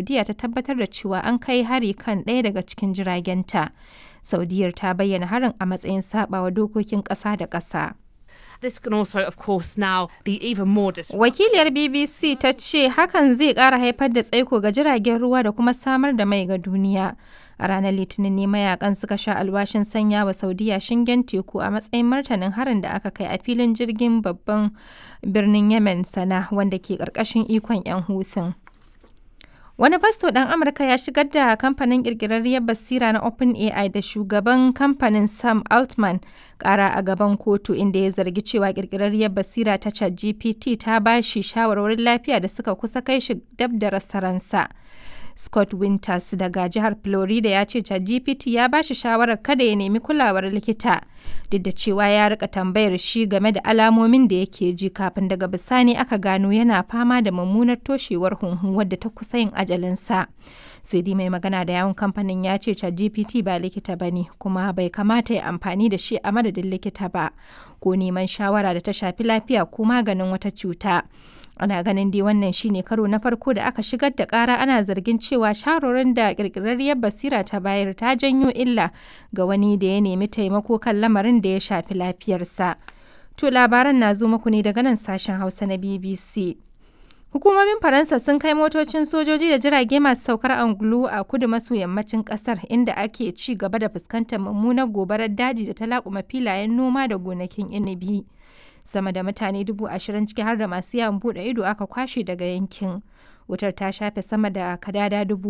Saudiya ta tabbatar da cewa an kai hari kan ɗaya daga cikin jiragenta. Saudiyar ta bayyana harin a matsayin sabawa dokokin ƙasa da ƙasa. This can also, of course, now be even more Wakiliyar BBC ta ce hakan zai ƙara haifar da tsaiko ga jiragen ruwa da kuma samar da mai ga duniya. A ranar Litinin ne mayakan suka sha alwashin sanya wa Saudiya shingen teku a matsayin martanin harin da aka kai a filin jirgin babban birnin Yemen sana wanda ke ƙarƙashin ikon 'yan Hutun. Wani fasto ɗan Amurka ya shigar da kamfanin ƙirƙirarriyar basira na OpenAI da shugaban kamfanin Sam Altman ƙara a gaban kotu inda ya zargi cewa ƙirƙirarriyar basira ta ChatGPT ta ba shi shawarwarin lafiya da suka kusa kai shi dab da rasa ransa. Scott Winters daga jihar Florida ya ce ChatGPT ya ba shi shawarar kada ya nemi kulawar likita duk da cewa ya rika tambayar shi game da alamomin da yake ji kafin daga bisani aka gano yana fama da mummunar toshewar hunhu wadda ta kusa yin ajalinsa. sai dai mai magana da yawon kamfanin ya ce ChatGPT ba likita ba ne kuma bai kamata ya amfani da shi a madadin likita ba ko neman shawara da ta shafi lafiya ko maganin wata cuta. ana ganin dai wannan shine karo na farko da aka shigar da kara ana zargin cewa sharorin da kirkirarriyar basira ta bayar ta janyo illa ga wani da ya nemi taimako kan lamarin da ya shafi lafiyarsa to labaran na zo muku ne daga nan sashen hausa na bbc Hukumomin Faransa sun kai motocin sojoji da jirage masu saukar angulu a kudu maso yammacin kasar inda ake ci gaba da fuskantar mummunar gobarar daji da ta laƙuma filayen noma da gonakin inibi. Sama da mutane dubu ashirin ciki har da masu yawon buɗe ido aka kwashe daga yankin. Wutar ta shafe sama da kadada dubu